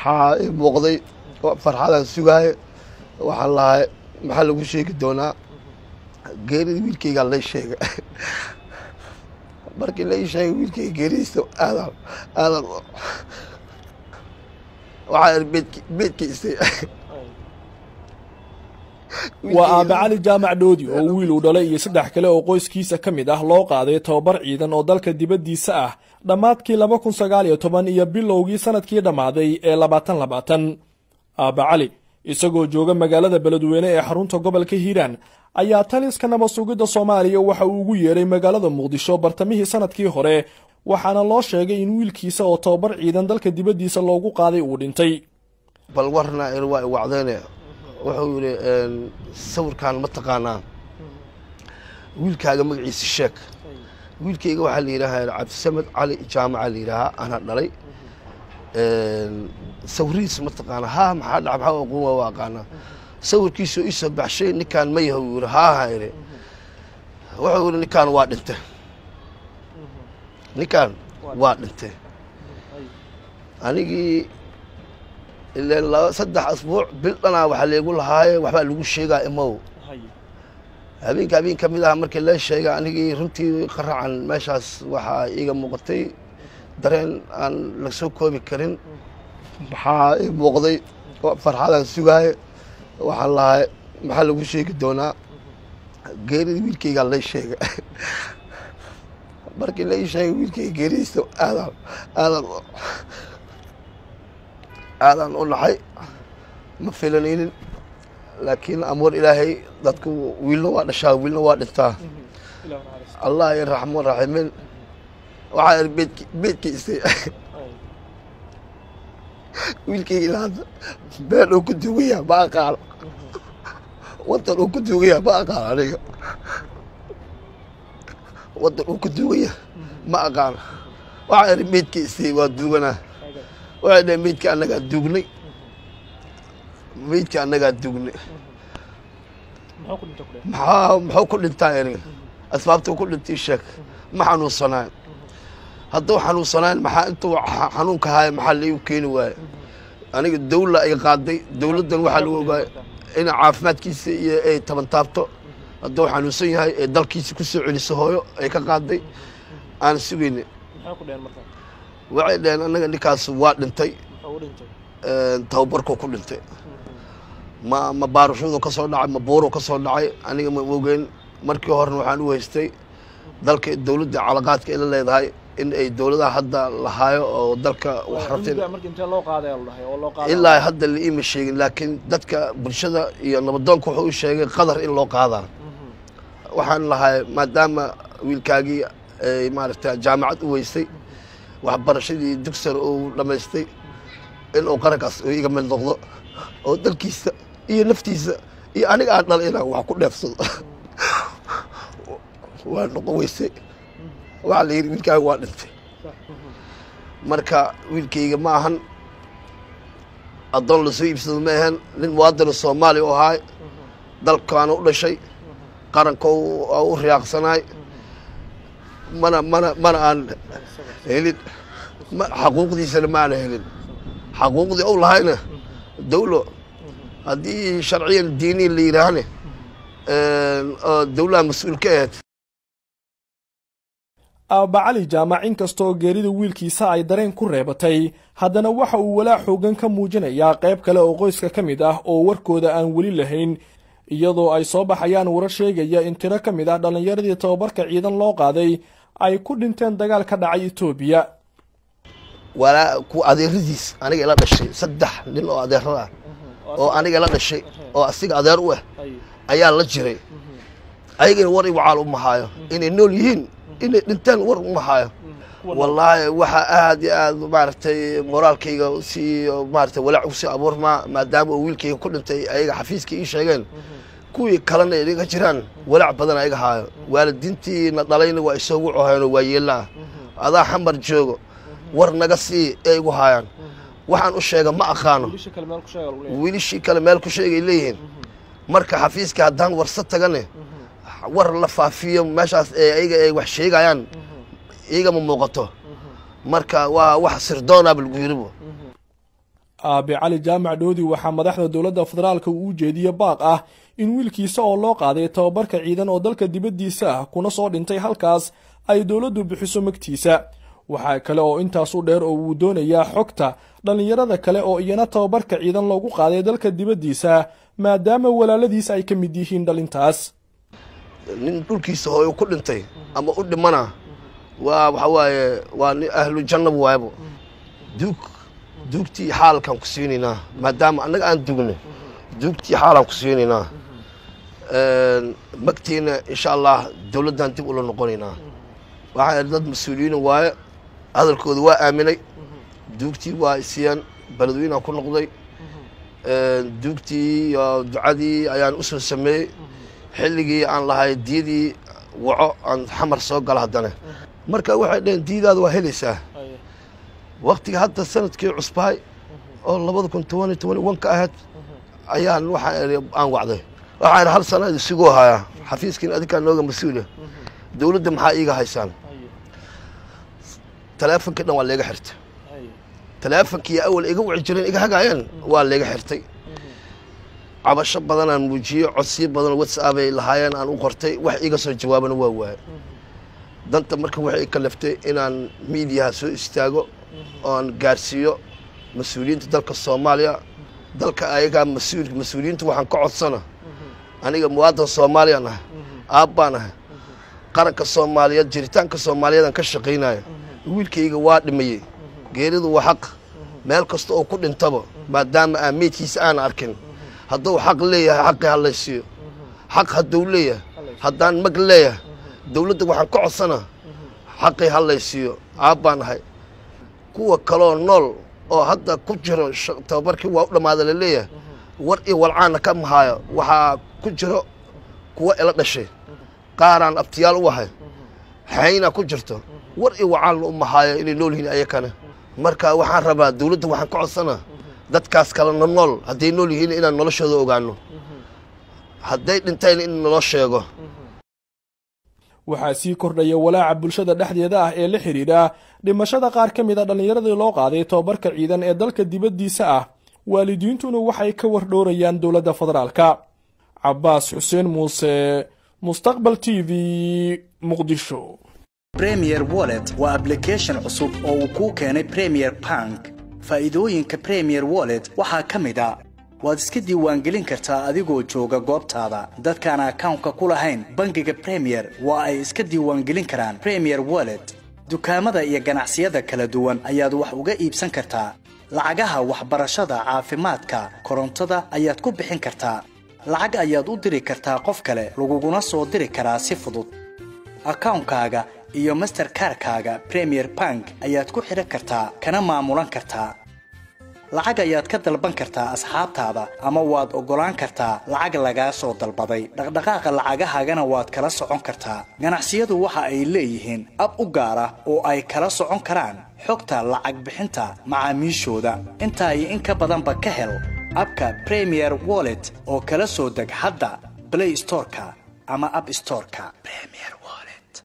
maxaa ii muuqday farxadaan sugaaye waxaan lahay maxaa lagu sheegi doonaa geerida wiilkaygaa lay sheega markii la ii sheegay wiilkayga geeridiisa aadaan aadaan waxaa ir beedki beedkiisay waa aabe cali jaamac dhoodi oo wiil uu dhalay iyo saddex kale oo qoyskiisa ka mid ah loo qaaday tababar ciidan oo dalka dibaddiisa ah dhammaadkii laba kun sagaal iyo toban iyo bilowgii sannadkii dhammaaday ee labaatan labaatan aabe cali isagoo jooga magaalada beledweyne ee xarunta gobolka hiiraan ayaa taliska nabad sugidda soomaaliya waxa uu ugu yeedhay magaalada muqdisho bartamihii sannadkii hore waxaana loo sheegay in wiilkiisa oo tababar ciidan dalka dibaddiisa loogu qaaday uu dhintay bal warna ir waa i wacdayne wuxuu yidhi sawirkaan ma taqaanaa wiilkaaga magaciisa sheeg wiilkayga waxaa la yidhaahaa cabdisamed cali jaamaca la yidhaahaa anaa dhalay sawirihiisa ma taqaanaa haa maxaa dhaca maxaa aqoon waa waa aqaanaa sawirkiisoo iisoo baxshay ninkaan ma yaha uu yidhi haaha idhi wuxuu yidhi ninkaan waa dhintay ninkaan waa dhintay anigii ileen laba saddex asbuuc bil dhanaa waxaa laygu lahaaye waxbaa lagu sheegaa imow habeenka habeen ka mid ah markii la sheega anigii runtii qaracan meeshaas waxaa iiga muuqatay dareen aan la soo koobi karin maxaa ii muuqday farxadaan sugaaye waxaan lahay maxaa lagu sheegi doonaa geerida wiilkaygaa lay sheega markii la ii sheegay wiilkayga geeridiisa aadaan aadaan aadaan u naxay ma filanaynin laakiin amuur ilaahay dadku wiilna waa dhashaa wiilna waa dhintaa allah iyo raxmaan raxiimiin waxaa ir beedki beedkiisay wiilkayga ilaa hadda been uu ku duugaya ma aqaano wadan uu ku duugaya ma aqaano aniga wadan uu ku duugaya ma aqaano waxaa ir meydkiisay waa duuganaa waxay dhaheen meydka annagaa duugnay meydka annagaa duugnay maxaa muxuu ku dhintaa aniga asbaabtuu ku dhintay sheeg ma xanuunsanaayo hadduu xanuunsanaayn maxaa intuu xanuunka haaya maxaa laigu keeni waaye aniga dawla ay qaaday dawladdan waxaa lagu ogaay in caafimaadkiisa iyo ay tabantaabto hadduu xanuunsan yahay ee dalkiisa ku soo celiso hooyo ay ka qaaday aan sugayna waxay dhaheen annaga ninkaas waa dhintay tababarkuu ku dhintay ma ma baarashadu ka soo dhacay ma buuruu ka soo dhacay aniga ma ogeyn markii horena waxaan u haystay dalka dawladda calaqaadka ay la leedahay in ay dawladaha hadda lahaayo oo dalka wax rabteen ilaa hadda la iima sheegin laakiin dadka bulshada iyo nabadoonka wuxuu u sheegay qadar in loo qaadaa waxaan lahay maadaama wiilkaagii ay maaragta jaamacad u weystay waxbarashadii dugsar uu dhammaystay in uu qarankaas uu iga mid noqdo oo dalkiisa iyo naftiisa iyo aniga aan dhalay inaan wax ku dheefsado waa noqon weysay waxaa la yidhi wiilkaaga waa dhintay marka wiilkayga ma ahan addoon lasoo iibsado ma ahan nin muwaadina soomaaliya u ahaay dalkaana u dhashay qaranka u riyaaqsanaay mana mana mana aan helin xaquuqdiisana ma aana helin xaquuqdii ou lahayna dawlo haddii sharciyan diiniya la yidhaahne oo dawlaha mas-uul ka ahayd aabba cali jaamac inkastoo geerida wiilkiisa ay dareen ku reebatay haddana waxa uu walaac xoogan ka muujinayaa qayb kale oo qoyska ka mid ah oo warkooda aan weli lahayn iyadoo ay soo baxayaan warar sheegaya in tiro ka mid ah dhallinyaradii tababarka ciidan loo qaaday ay ku dhinteen dagaal ka dhacay etoobiya walaa ku adeeradiis aniga ila dhashay saddex nin oo adeerada ah oo aniga ila dhashay oo asiga adeer u ah ayaa la jiray ayagana war iwacaal uma haayo inay nool yihiin inay dhinteen war uma haayo wallaahi waxaa aad iyo aad maaragtay moraalkayga si maaragtay walaac usii abuurmaa maadaama uu wiilkayga ku dhintay ayaga xafiiska ii sheegeen kuwii kalena inaga jiraan walaac badan ayaga haayo waalidiintiina dhalayna waa isoo wucohayno waa yeelaa adaa xamar joogo war naga sii ee igu haayaan waxaan u sheega ma aqaano wiilishii kale meel ku sheegay leeyihiin marka xafiiska haddaan warsa tagane war la faafiyo meeshaas ee ayaga ay wax sheegayaan iyagama muuqato marka waa wax sirdoonaba lagu yiribo aabe cali jaamac dhoodi waxaa madaxda dowladda federaalka uu u jeediye baaq ah in wiilkiisa oo loo qaaday tababarka ciidan oo dalka dibaddiisa ah kuna soo dhintay halkaas ay dowladdu bixiso magtiisa waxaa kale oo intaas u dheer oo uu doonayaa xogta dhallinyarada kale oo iyana tababarka ciidan loogu qaaday dalka dibaddiisa maadaama walaaladiis ay ka mid yihiin dhalintaas nin dhulkiisa hooyo ku dhintay ama u dhimana waa waxa waaye waa nin ahlu jannab waaybo duug duugtii xaalkaan ku siinaynaa maadaama annaga aan dugnay duugtii xaalaan ku siinaynaa magtiina insha allah dowladdan dib ula noqonaynaa waxaa dad mas-uuliyiina waaye hadalkooda waa aaminay duugtii waa isiyaan beledweynaan ku noqday duugtii iyo ducadii ayaan u soo sameeyey xilligii aan lahay diyadii waco aan xamar soo gala haddana marka waxay dhaheen diyadaada waa helaysaa waktiga hadda sanadkii cusbahay oo labada kun tobani tobani wanka ahayd ayaan waxaa aan wacday waxaan hal sana isigoo hayaa xafiiskiin adinkaa nooga mas-uula dowladda maxaa iiga haysaan taleefonkii dhan waa leega xirtay taleefonkii awal iga wici jireen iga hagaayeen waa leega xirtay cabasho badanaan muujiyey codsiyo badan whatsapp ay lahaayeen aan u qortay wax iga soo jawaabana waa waaye danta marka waxay kalaftay inaan miidiyaha soo istaago oan gaarsiiyo mas-uuliyiinta dalka soomaaliya dalka ayagaa mas-uul mas-uuliyiinta waxaan ka codsana aniga muwaadan soomaaliyaan ahay aabbaan ahay qaranka soomaaliyeed jiritaanka soomaaliyeedaan ka shaqaynaya wiilkayga waa dhimayey geeridu waa xaq meel kasta oo ku dhintaba maadaama aan meydkiisa aan arkin hadduu xaq leeyahay xaqii hallaysiiyo xaq hadduu leeyahay haddaan mag leeyahay dowladda waxaan ka codsana xaqii hallaysiiyo aabbaan ahay kuwa kaloo nool oo hadda ku jiro tababarkii waa u dhammaada la leeyahay war iyo walcaana ka mahaayo waxaa ku jiro kuwa ila dhashay qaaraan abtiyaal u ahay xaynaa ku jirto war iyo wacaalna u mahaayo inay nool yihiin ayakana marka waxaan rabaa dowladda waxaan ka codsanaa dadkaas kalena nool hadday nool yihiin inaan noloshooda ogaano hadday dhintayna in naloo sheego waxaa sii kordhaya walaaca bulshada dhexdeeda ah ee la xidhiidha dhimashada qaar ka mid a dhallinyaradii loo qaaday tobabarka ciidan ee dalka dibaddiisa ah waalidiintuna waxay ka wardhoorayaan dowladda federaalka cabbaas xuseen muuse mustaqbal t v muqdisho bremier wallet waa ablication cusub oo uu kuu keenay premier bank faa'iidooyinka premier wallet waxaa ka mid a waad iska diiwaangelin kartaa adigoo jooga goobtaada dadkaan akawnka ku lahayn bangiga premier waa ay iska diiwaangelin karaan premier wallet dukaamada iyo ganacsiyada kala duwan ayaad wax uga iibsan kartaa lacagaha waxbarashada caafimaadka korontada ayaad ku bixin kartaa lacag ayaad u diri kartaa qof kale laguguna soo diri karaa si fudud akawnkaaga iyo masterkarkaaga premier bank ayaad ku xidhan kartaa kana maamulan kartaa lacag ayaad ka dalban kartaa asxaabtaada ama waad oggolaan kartaa lacag lagaa soo dalbaday dhaqdhaqaaqa lacagahaagana waad kala socon kartaa ganacsiyadu waxa ay leeyihiin ab u gaar ah oo ay kala socon karaan xogta lacag bixinta macaamiishooda intaa iyo in ka badanba ka hel abka premier wallet oo kala soo deg hadda blay storeka ama ab storeka